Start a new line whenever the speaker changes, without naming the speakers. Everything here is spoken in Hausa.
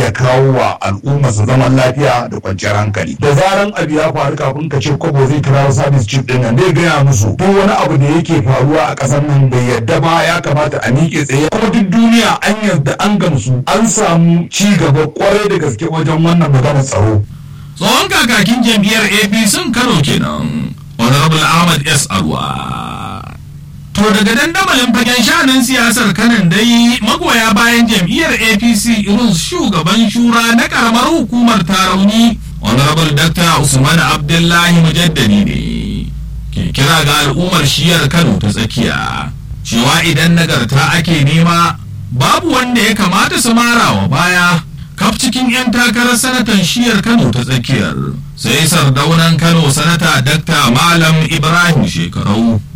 iya kawo wa al'umma su zaman lafiya da kwanciyar hankali da zaran abu ya faru kafin ka ce kwabo zai kira service chief din nan zai gaya musu duk wani abu da yake faruwa a ƙasar nan bai yadda ba ya kamata a miƙe tsaye kuma duk duniya an yarda an gamsu an samu ci gaba kwarai da gaske wajen wannan maganar tsaro
tsohon kakakin jam'iyyar apc kano kenan honorable ahmad s arwa to daga dandamalin fagen shanin siyasar kanan dai magoya bayan jam'iyyar apc irin shugaban shura na karamar hukumar tarauni honorable dr usman abdullahi mujaddadi ne ke kira ga al'ummar shiyar kano ta tsakiya cewa idan nagarta ake nema babu wanda ya kamata su mara wa baya kaf cikin 'yan takarar sanatan shiyar kano ta tsakiyar sai sardaunan kano sanata dakta malam ibrahim shekarau